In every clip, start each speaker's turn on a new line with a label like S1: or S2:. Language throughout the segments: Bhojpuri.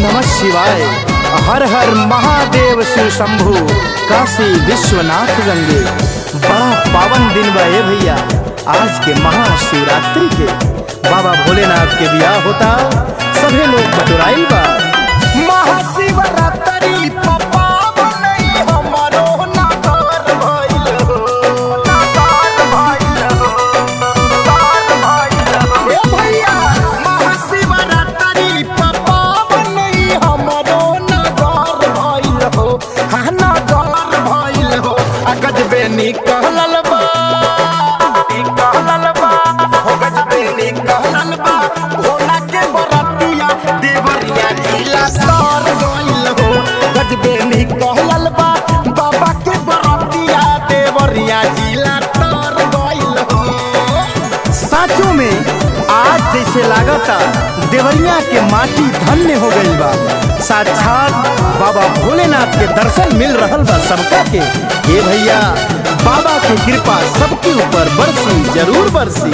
S1: नमः शिवाय हर हर महादेव शिव शंभु काशी विश्वनाथ गंगे बड़ा पावन दिन बा ए भैया आज के महाशिवरात्रि के बाबा भोलेनाथ के बियाह होता सभी लोग बटुराइल बा महाशिवरात्रि पप्पा बनई हमरो नागर भइल हो नागर भइल हो नागर भइल हो ए भैया महाशिवरात्रि पप्पा बनई हमरो नागर भइल हो हा नागर भइल हो आ गजबे निकलल बा निकलल बा हो गजबे निकलल बा भोला के बरतिया देवरिया जिला तर गइल हो गजबे निकलल बा बाबा के बरतिया देवरिया जिला तर गइल हो साचो में आज जैसे लागता देवरिया के माटी धन्य हो गई बा साक्षात बाबा भोलेनाथ के दर्शन मिल रहल बा सबका के ये भैया बाबा की कृपा सबके ऊपर बरसी जरूर बरसी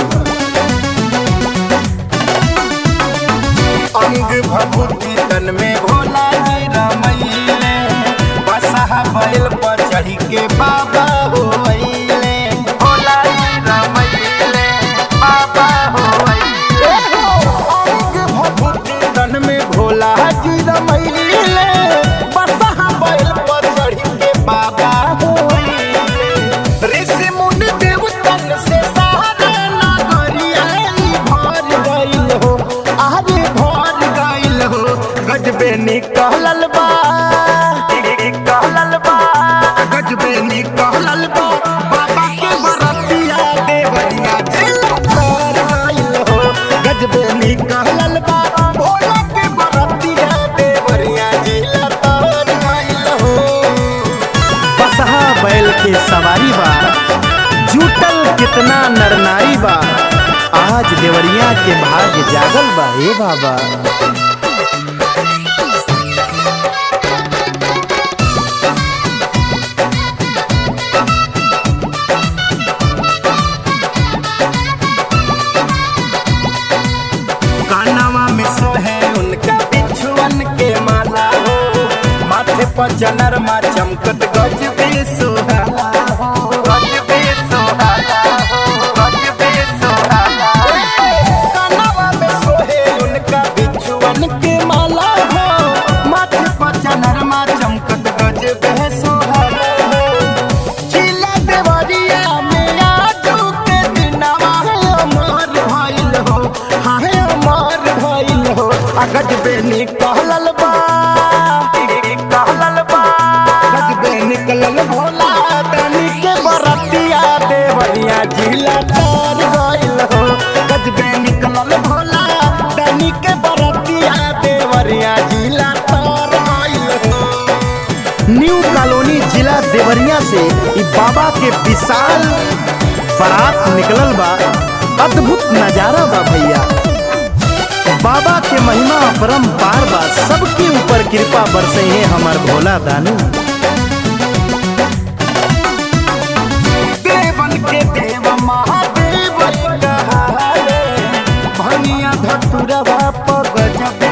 S1: अंग भभूति तन में भोला जी रमैले बसहा बैल पर चढ़ी के बाबा हो अइले भोला जी रमैले बाबा हो अइले अंग भभूति तन में भोला जी रमैले बसहा बैल पर चढ़ी के बाबा हो अइले ऋषि मुनि देवतन से सारे नागरिया भर गइल हो आरे भर गइल हो गजबे निकलल बा निकलल बा गजबे निकलल बा बाबा के बरतिया देवरिया दिल भर गइल हो गजबे निकलल बा भोला के बरतिया देवरिया दिल भर गइल हो बसहा बैल के सवारी बा जुटल कितना नरनारी बा आज देवरिया के भाग जागल बा ए बाबा कानवा में सोहे उनका बिछुअन के माला हो माथे पर जनरमा चमकत गज भी सोहाला हो गज भी सोहाला हो गज भी सोहाला कानवा में सोहे उनका बिछुअन के माला हो माथे पर जनरमा चमकत गज भी सोहाला हो जिला देवरिया में आजू के दिनवा अमर भइल हो हाय अमर भइल हो आ गजबे निकलल बा निकलल बा गजबे निकलल भोला तनी के बरतिया देवरिया जिला तर गइल हो गजबे निकलल भोला तनी के बरतिया देवरिया जिला तर गइल हो न्यू कॉलोनी जिला देवरिया से इ बाबा के विशाल बारात निकलल बा अद्भुत नजारा बा भैया बाबा के महिमा परम्पार बा सबके ऊपर कृपा बरसे है हमार भोला दानी देवन के देव महादेव कहाले भनिया धतुरवा पर गजब